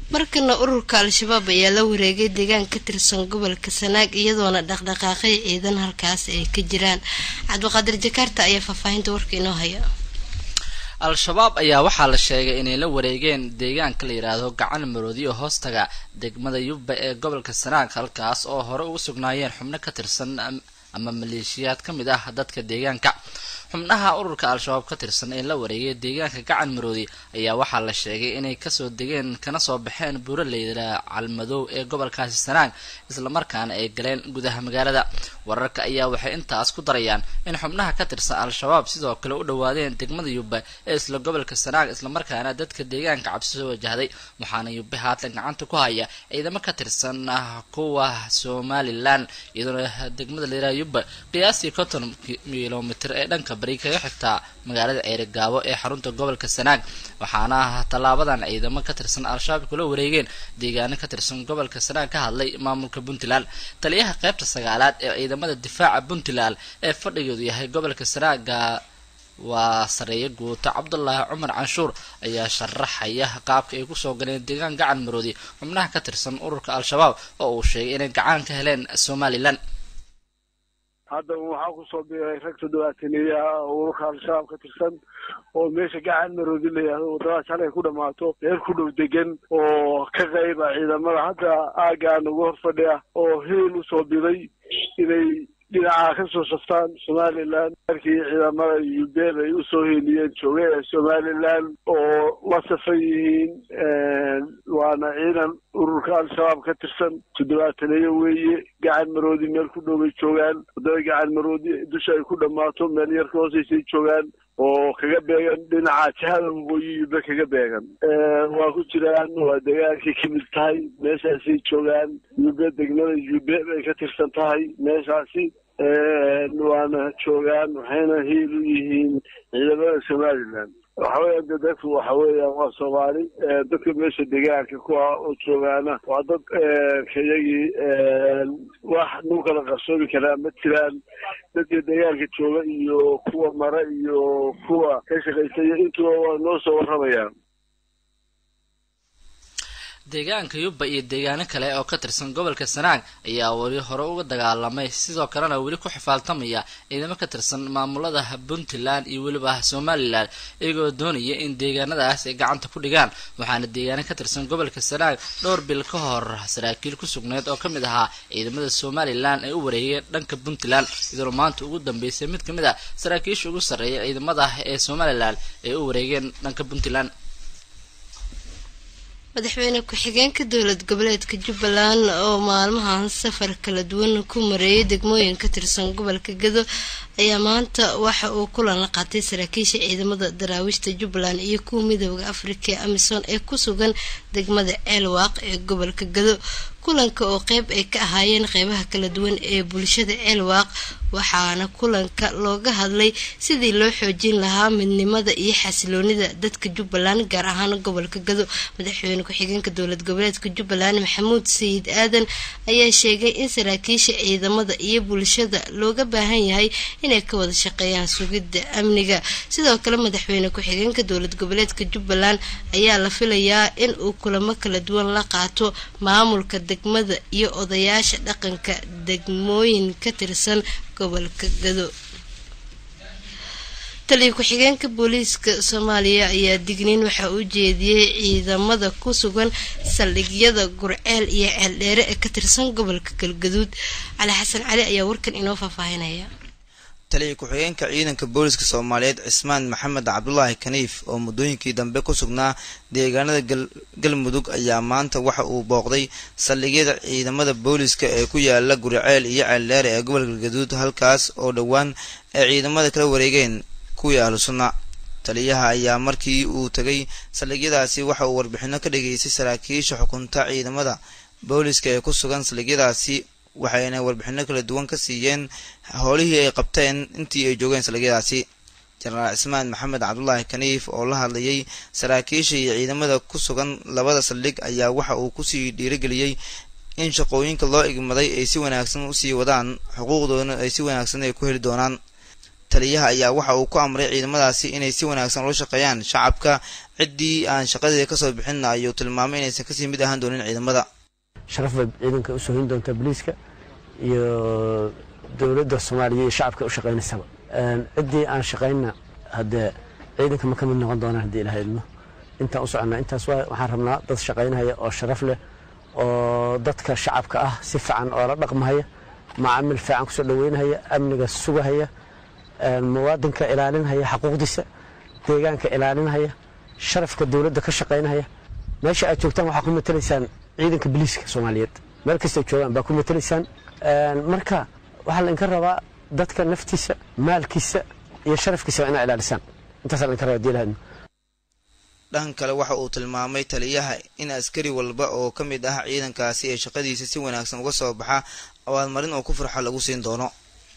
markana ururka al-shabaab ayaa la wareegay deegaan ka tirsan gobolka sanaag iyadoona dhaqdhaqaaqay ciidan halkaas ay ka jiraan cabdiqaadir jakaarta ayaa faahfaahinta warka inoo haya al-shabaab ayaa waxaa la sheegay inay la wareegeen deegaanka la yidhaahdo gacan maroodi oo hoostaga degmada yubba ee gobolka sanaag halkaas oo hore ugu sugnaayeen xubno ka tirsan ama maleeshiyaad ka mid ah dadka deegaanka xubnaha ururka al-shabaab ka tirsan ee la wareegay deegaanka gacan maroodi ayaa waxaa la sheegay inay kasoo degeen kana soo baxeen buuraleyda calmadow ee gobolkaasi sanaag islamarkaana ay galeen gudaha magaalada wararka ayaa waxay intaas ku darayaan in xubnaha ka tirsan al-shabaab sidoo kale u dhowaadeen degmada yubbe ee isla gobolka sanaag islamarkaana dadka deegaanka cabsi soo wajahday waxaana yubbe haatan gacanta ku haya ciidamo ka tirsan kuwa somalilan iyadoona degmada layiraha yubbe qiyaastii konton kilomitr ee dhanka bari kaga xigtaa magaalada ceerigaabo ee xarunta gobolka sanaag waxaana tallaabadan ciidamo ka tirsan al-shabaab kula wareegeen deegaano ka tirsan gobolka sanaag ka hadlay maamulka puntland taliyaha qaybta sagaalaad ee ciidamada difaaca puntland ee fadhigeedu yahay gobolka sanaaga waa sareeyo guuto cabdulaahi cumar canshuur ayaa sharaxaya qaabka ay kusoo galeen deegaan gacan maroodi xubnaha ka tirsan ururka al-shabaab oo uu sheegay inay gacan ka heleen somalilan hadda waxaa kusoo biiray rag toddobaataniyaha ururka al-shabaab ka tirsan oo meesha gacan maroodi la yihahdo waddadaas halay ku dhammaato meel ku dhow degan oo ka qayba ciidamada hadda aaggaan ugu hor fadhiya oo heel usoo biday inay dhinaca ka soo saftaan somalilan markii ciidamada yubeel ay usoo heliyeen jooge ee somalilan oo la safan yihiin waana ciidan ururka al-shabaab ka tirsan toddobaataneeyo weeye gacan maroodi meel ku dhowbay joogaan waddada gacan maroodi dusha ay ku dhammaato meel yar ka hooseysay joogaan oo kaga beegan dhinaca jihada waqooyi yube kaga beegan waa ku jiraan waa degaankay ka mid tahay meeshaasay joogaan yube degmada yube bay ka tirsan tahay meeshaasi waana joogaan waxayna hiil u yihiin ciidamada somalilan waxa weeyaan de dadku waxa weeyaan waa soomaali dadka meesha degaanka ku ah oo joogaana waa dad kayagii wax nagu kala qarsoomi karaa ma jiraan dadka degaanka jooga iyo kuwa mara iyo kuwa ka shaqaysaya intuba waa noo soo warramayaan deegaanka yubba iyo deegaano kale oo ka tirsan gobolka sanaag ayaa weli hore uga dagaalamay sidoo kalena weli ku xifaaltamaya ciidamo ka tirsan maamulada puntland iyo weliba somalilan iyagoo doonaya in deegaanadaas ay gacanta ku dhigaan waxaana deegaano ka tirsan gobolka sanaag dhowr bil ka hor saraakiil ku sugneyd oo ka mid ahaa ciidamada somalilan ay u wareegeen dhanka puntland iyadoona maanta ugu dambeysay mid ka mid ah saraakiisha ugu sarreeya ciidamada ee somalilan ay u wareegeen dhanka puntland madaxweyne ku-xigeenka dowlad goboleedka jubbaland oo maalmahan safar kala duwan ku mareeyay degmooyin ka tirsan gobolka gado ayaa maanta waxa uu kulan la qaatay saraakiisha ciidamada daraawiishta jubbaland iyo kuwa midooda afrika ee amisom ee ku sugan degmada ceelwaaq ee gobolka gado kulanka oo qeyb ay ka ahaayeen qeybaha kala duwan ee bulshada ceelwaaq waxaana kulanka looga hadlay sidii loo xoojin lahaa midnimada iyo xasiloonida dadka jubbaland gaar ahaan gobolka gado madaxweyne ku-xigeenka dowlad goboleedka jubbaland maxamuud sayid aadan ayaa sheegay in saraakiisha ciidamada iyo bulshada looga baahan yahay inay ka wada shaqeeyaan sugidda amniga sidoo kale madaxweyne ku-xigeenka dowlad goboleedka jubbaland ayaa la filayaa in uu kulamo kala duwan la qaato maamulka degmada iyo odayaasha dhaqanka degmooyin ka tirsan gobolka gado taliya ku-xigeenka booliiska soomaaliya ayaa digniin waxaa u jeediyey ciidamada ku sugan saldhigyada gurceel iyo ceeldheere ee ka tirsan gobolka galgaduud cali xasan cali ayaa warkan inoo faahfaahinaya taliya ku-xigeenka ciidanka booliska soomaaliyeed cismaan maxamed cabdulaahi kaniif oo muddooyinkii dambe ku sugnaa deegaanada galmudug ayaa maanta waxa uu booqday saldhigyada ciidamada booliska ee ku yaala guriceel iyo ceeldheere ee gobolka galgaduud halkaas oo dhowaan ay ciidamada kala wareegeen kuwii ahlu sunna taliyaha ayaa markii uu tegay saldhigyadaasi waxa uu warbixino ka dhageystay saraakiisha xukunta ciidamada booliska ee ku sugan saldhigyadaasi waxayna warbixino kala duwan ka siiyeen howlihii ay qabteen intii ay joogeen saldhigyadaasi jenaraal cismaan maxamed cabdulaahi kaniif oo la hadlayay saraakiisha iyo ciidamada ku sugan labada saldhig ayaa waxa uu kusii dhiirigeliyey in shaqooyinka loo igmaday ay si wanaagsan usii wadaan xuquuqdoodana ay si wanaagsan ay ku heli doonaan taliyaha ayaa waxa uu ku amray ciidamadaasi inay si wanaagsan ula shaqeeyaan shacabka ciddii aan shaqadeeda kasoo bixinna ayuu tilmaamay inaysan kasii mid ahaan doonin ciidamada sharaf bay ciidanka usoo hin doontaa boliiska iyo dowladda soomaaliya iyo shacabka u shaqaynaysaba ciddii aan shaqaynna haddee ciidanka ma ka mid noqon doonaan haddii ilaha idmo intaan u soconnaa intaas waa waxaan rabnaa dad shaqaynahaya oo sharaf leh oo dadka shacabka ah si fiican oo la dhaqmahaya macaamil fiican kusoo dhaweynahaya amniga sugahaya muwaadinka ilaalinhaya xaquuqdiisa deegaanka ilaalinhaya sharafka dowladda ka shaqaynahaya meesha aad joogtaan waxaa ku matelaysaan ciidanka boliiska soomaaliyeed meel kastay joogaan baa ku matelaysaan marka waxaa laydinka rabaa dadka naftiisa maalkiisa iyo sharafkiisa waa inaa ilaalisaan intaasaa laydinka rabaa diilahadno dhan kale waxa uu tilmaamay taliyaha in askari walba oo ka mid ah ciidankaasi ee shaqadiisa si wanaagsan uga soo baxa abaalmarin oo ku farxo lagu siin doono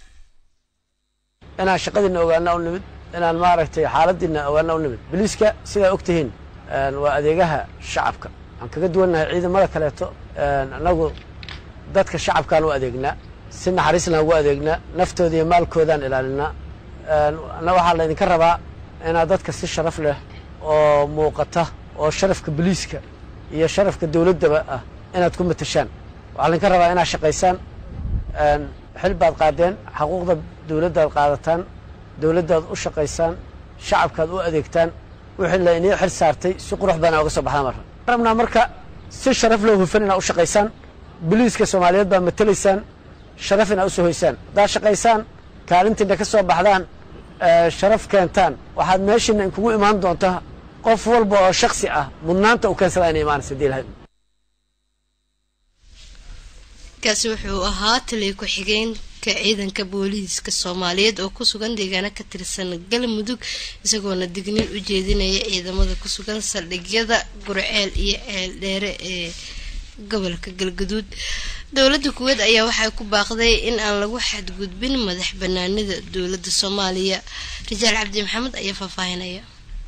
inaan shaqadiina ogaana u nimid inaan maaragtay xaaladiina ogaana u nimid boliiska sidaa og tihiin waa adeegaha shacabka waxaan kaga duwannahay ciidamada kaleeto annagu dadka shacabkaan u adeegnaa si naxariislaan ugu adeegnaa naftooda iyo maalkoodaan ilaalinaa na waxaa laydinka rabaa inaad dadka si sharaf leh oo muuqata oo sharafka boliiska iyo sharafka dowladdaba ah inaad ku matashaan waxaa laydinka rabaa inaad shaqaysaan xil baad qaadeen xaquuqda dowladdaad qaadataan dowladdaad u shaqaysaan shacabkaad u adeegtaan wixii la inii xil saartay si qurux badan uga soo baxdaan marra rabnaa marka si sharaf loo hufan inaad u shaqaysaan boliiska soomaaliyeed baa matelaysaan sharaf inaad u soo hoysaan haddaad shaqaysaan kaalintiina ka soo baxdaan sharaf keentaan waxaad meeshiina inkugu imaan doontaa qof walba oo shaksi ah mudnaanta u keensadaa inay imaanaysa hadii ilahay kaasi wuxuu ahaa taliya ku-xigeenka ciidanka booliiska soomaaliyeed oo ku sugan deegaano ka tirsan galmudug isagoona digniin u jeedinaya ciidamada ku sugan saldhigyada gurceel iyo ceel dheere ee gobolka galgaduud dowladda kuweed ayaa waxay ku baaqday in aan lagu xadgudbin madax banaanida dowladda soomaaliya rajaal cabdi maxamed ayaa faahfaahinaya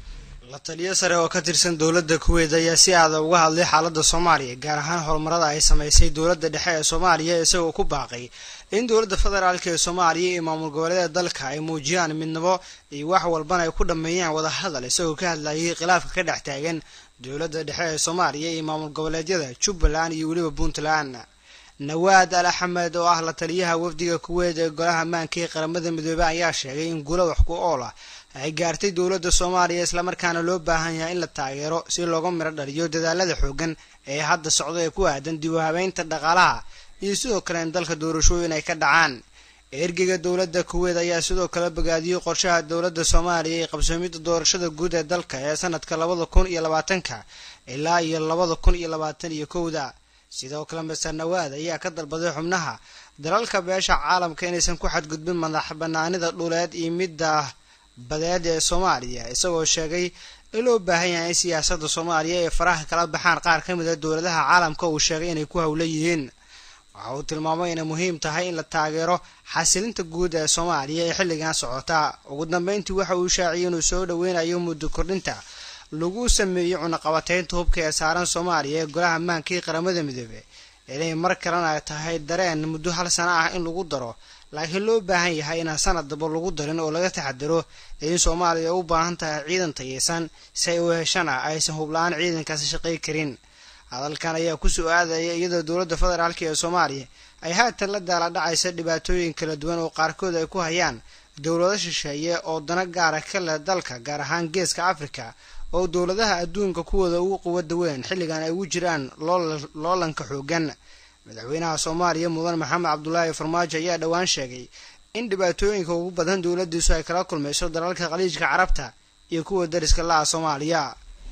la taliyo sare oo ka tirsan dowladda kuweyd ayaa si aada uga hadlay xaaladda soomaaliya gaar ahaan horumarada ay samaysay dowladda dhexe ee soomaaliya isagoo ku baaqay in dowladda federaalk ee soomaaliya iyo maamul goboleeda dalka ay muujiyaan midnimo iyo wax walbana ay ku dhammeeyaan wadahadal isagoo ka hadlayay khilaafka ka dhex taagan dowladda dhexe ee soomaaliya iyo maamul goboleedyada jubbaland iyo weliba puntland nawaad al axmed oo ah la taliyaha wafdiga kuweyd ee golaha ammaanka ee qaramada midoobey ayaa sheegay in guulo wax ku ool ah ay gaartay dowladda soomaaliya islamarkaana loo baahan yahay in la taageero si looga miro dhaliyo dadaalada xoogan ee hadda socda ee ku aadan dib u habeynta dhaqaalaha iyo sidoo kale in dalka doorashooyin ay ka dhacaan ergeyga dowladda kuweyd ayaa sidoo kale bogaadiyey qorshaha dowladda soomaaliya ee qabsoomidda doorashada guud ee dalka ee sanadka labada kun iyo labaatanka ilaa iyo labada kun iyo labaatan iyo kowda sidoo kale master nawaad ayaa ka dalbaday xubnaha dalalka beesha caalamka inaysan ku xadgudbin madax banaanida dhuleed iyo midda badeed ee soomaaliya isagoo sheegay in loo baahan yahay in siyaasadda soomaaliya ay faraha kala baxaan qaar ka mid a dowladaha caalamka uu sheegay inay ku howla yihiin waxa uu tilmaamay inay muhiim tahay in la taageero xasilinta guud ee soomaaliya ee xilligan socota ugu dambeyntii waxa uu shaaciyay inuu soo dhoweynayo muddo kordhinta lagu sameeyey cunaqabateynta hubka ee saaran soomaaliya ee golaha ammaanka iyo qaramada midoobe inay mar kalena ay tahay dareen muddo hal sano ah in lagu daro laakiin loo baahan yahay inaan sanad daba lagu darin oo laga taxadiro in soomaaliya u baahan tahay ciidan tayeysan si ay u heshana aysan hubla-aan ciidankaasi shaqay karin hadalkan ayaa kusoo aadaya iyadoo dowladda federaalk ee soomaaliya ay haatan la daala dhacaysa dhibaatooyin kala duwan oo qaarkood ay ku hayaan dowlado shisheeye oo dana gaara ka leh dalka gaar ahaan geeska afrika oo dowladaha adduunka kuwooda ugu quwada weyn xilligan ay ugu jiraan loolanka xoogan madaxweynaha soomaaliya mudan maxamed cabdulaahi farmaajo ayaa dhowaan sheegay in dhibaatooyinka ugu badan dowladiisu ay kala kulmayso dalalka khaliijka carabta iyo kuwa dariska la-a soomaaliya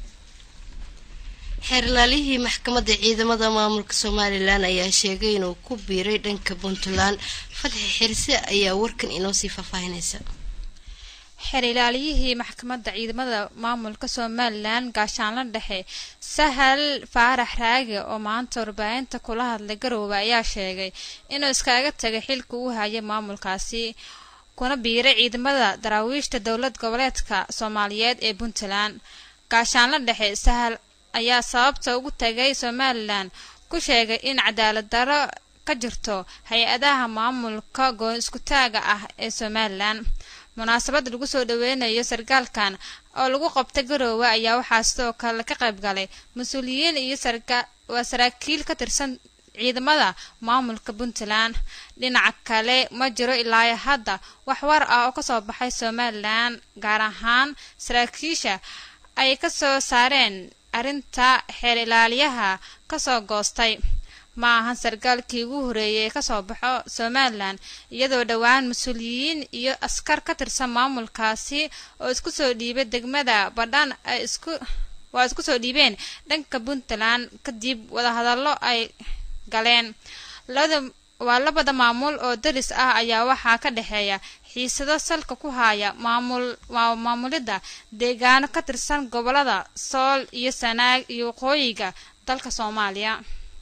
xeerlaalihii maxkamadda ciidamada maamulka somalilan ayaa sheegay inuu ku biiray dhanka puntland fatxi xirse ayaa warkan inoo sii faahfaahinaysa xeer ilaaliyihii maxkamadda ciidamada maamulka somalilan gaashaanla dhexe sahal faarax raage oo maanta warbaahinta kula hadlay garoowe ayaa sheegay inuu iskaga tagay xilka uu hayay maamulkaasi kuna biiray ciidamada daraawiishta dowlad goboleedka soomaaliyeed ee puntland gaashaanla dhexe sahal ayaa sababta ugu tagay somalilan ku sheegay in cadaalad daro ka jirto hay-adaha maamulka goon iskutaaga ah ee somalilan munaasabad lagu soo dhaweynayo sarkaalkan oo lagu qabtay garoowe ayaa waxaa sidoo kale ka qayb galay mas-uuliyiin iyo waa saraakiil ka tirsan ciidamada maamulka puntland dhinaca kale ma jiro ilaa hadda wax war ah oo kasoo baxay somalilan gaar ahaan saraakiisha ay kasoo saareen arrinta xeer ilaaliyaha kasoo goostay ma ahan sarkaalkii ugu horeeyay ee kasoo baxo somalilan iyadoo dhowaan mas-uuliyiin iyo askar ka tirsan maamulkaasi oo isku soo dhiibay degmada badhan ay isku waa isku soo dhiibeen dhanka puntland kadib wadahadallo ay galeen labada waa labada maamul oo daris ah ayaa waxaa ka dhexeeya xiisado salka ku haya maamul maamulidda deegaano ka tirsan gobolada sool iyo sanaag iyo waqooyiga dalka soomaaliya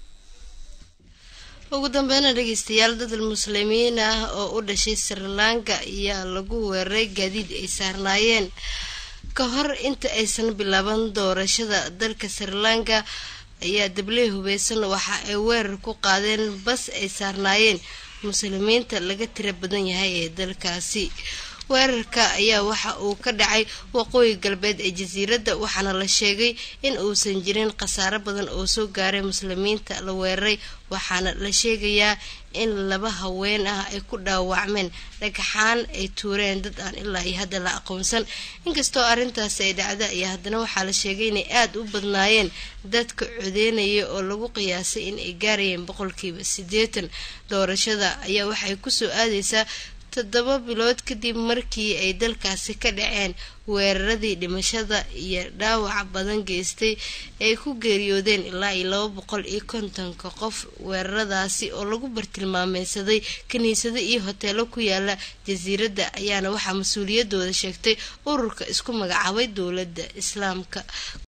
ugu dambeyna dhegeystayaal dadal muslimiin ah oo u dhashay srilanka ayaa lagu weeraray gaadiid ay saarnaayeen ka hor inta aysan bilaaban doorashada dalka srilanka ayaa dabley hubeysan waxa ay weerar ku qaadeen bas ay saarnaayeen muslimiinta laga tira badan yahay ee dalkaasi weerarka ayaa waxa uu ka dhacay waqooyi galbeed ee jasiiradda waxaana la sheegay in uusan jirin khasaaro badan oo soo gaaray muslimiinta la weeraray waxaana la sheegayaa in laba haween ah ay ku dhaawacmeen dhagaxaan ay tuureen dad aan ilaa iyo hadda la aqoonsan inkastoo arrintaasi ay dhacda ayaa haddana waxaa la sheegay inay aada u badnaayeen dadka codeynaya oo lagu qiyaasay in ay gaarayeen boqolkiiba siddeetan doorashada ayaa waxay kusoo aadeysaa toddoba bilood kadib markii ay dalkaasi ka dhaceen weeraradii dhimashada iyo dhaawaca badan geystay ay ku geeriyoodeen ilaa iyo laba boqol iyo kontonka qof weeraradaasi oo lagu bartilmaameysaday kiniisado iyo hoteelo ku yaala jasiiradda ayaana waxaa mas-uuliyadooda sheegtay ururka isku magacaabay dowladda islaamka